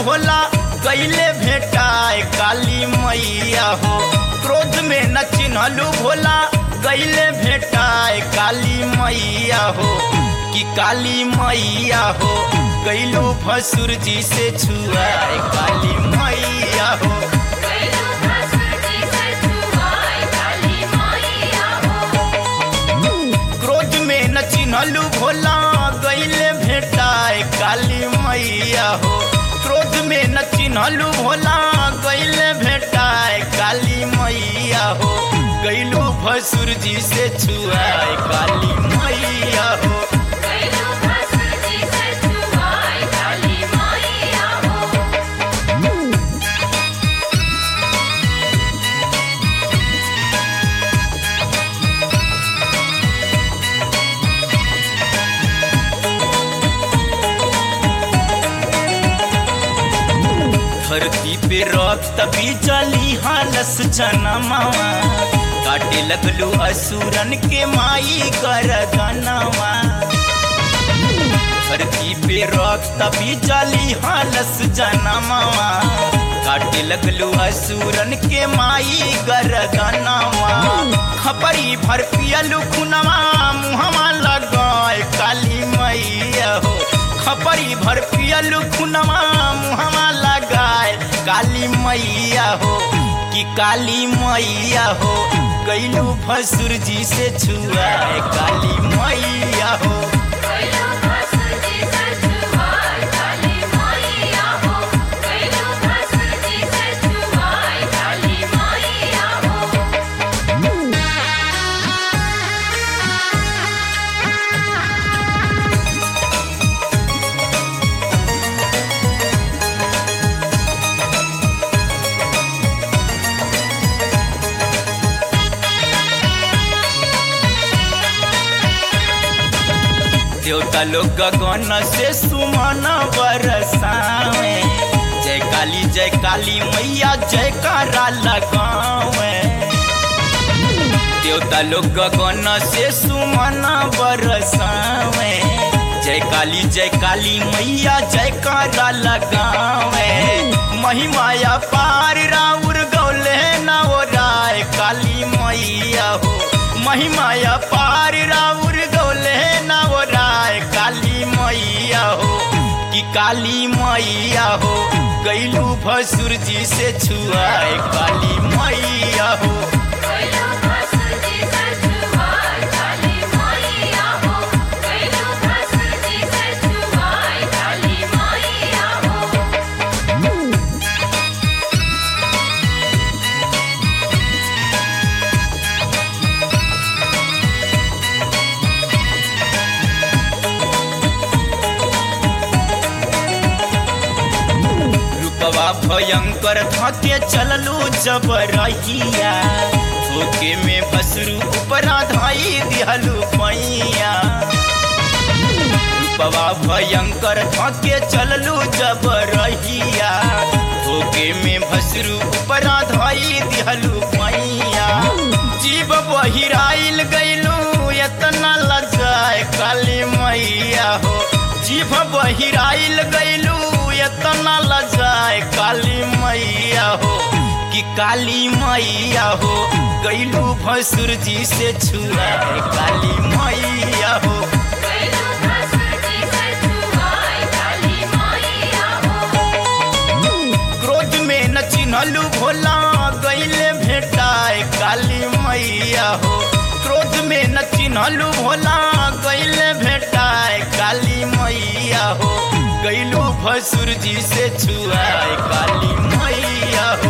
भोला कैले भेटाए काली मैया हो क्रोध में न चिन्हलू भोला कैले भेटाए काली मैया हो कि काली मैया हो कैलू भसुर जी से छुआए काली मैया हो कैलू भसुर जी से छुआए काली मैया हो क्रोध में न चिन्हलू भोला गईले भेटाए काली मैया हो क्रोध में न चिन्हलू भोला गईले भेटाए काली मैया हो गईलू भसुर जी से छुआए काली मैया हो कैलू भसुर जी से छुआए काली मैया हो धरती पे रक्त बिजली हालस जनमावा काटे लगलू असुरन के माई गरदनवा धरती पे रक्त बिजली हालस जनमावा काटे लगलू असुरन के माई गरदनवा खपरी भर पियलू खुनवा मुहवा लगाए काली मैया हो खपरी भर पियलू खुनवा मुहवा लगाए काली मैया हो कि काली मैया हो गैलू भसुर जी से छुआए काली मैया हो कैलू भसुर जी से छुआए काली मैया हो कैलू भसुर जी से छुआए काली मैया हो देवता लोग गगन से सुमन बरसावे जय काली जय काली मैया जयकारा लगावे देवता लोग गगन से सुमन बरसावे जय काली जय काली मैया जयकारा लगावे महिमाया पार राउर गौले नवराय काली मैया हो महिमाया पार राउर गौले नवराय काली मैया हो कि काली मैया हो गैलू भसुर जी से छुआए काली मैया हो कैलू भसुर जी से छुआए काली मैया हो कैलू भसुर जी से छुआए काली मैया हो रूपवा भयंकर धके चललू जब रहिया धोके में भसरू ऊपरा धाई दिहलू पैया रूपवा भयंकर धके चललू जब रहिया धोके में भसरू ऊपरा धाई दिहलू पैया जीव बहिराइल गैलू एतना लजाए काली मैया हो जीभ बहिराइल गैलू एतना लजाए काली मैया हो कि काली मैया हो गैलू भसुर जी से छुआए काली मैया हो कैलू भसुर जी से छुआए काली मैया हो क्रोध में न चिन्हलू भोला गैले भेटाए काली मैया हो क्रोध में न चिन्हलू भोला गैले भेटाए काली मैया हो गैलू भसुर जी से छुआए काली मैया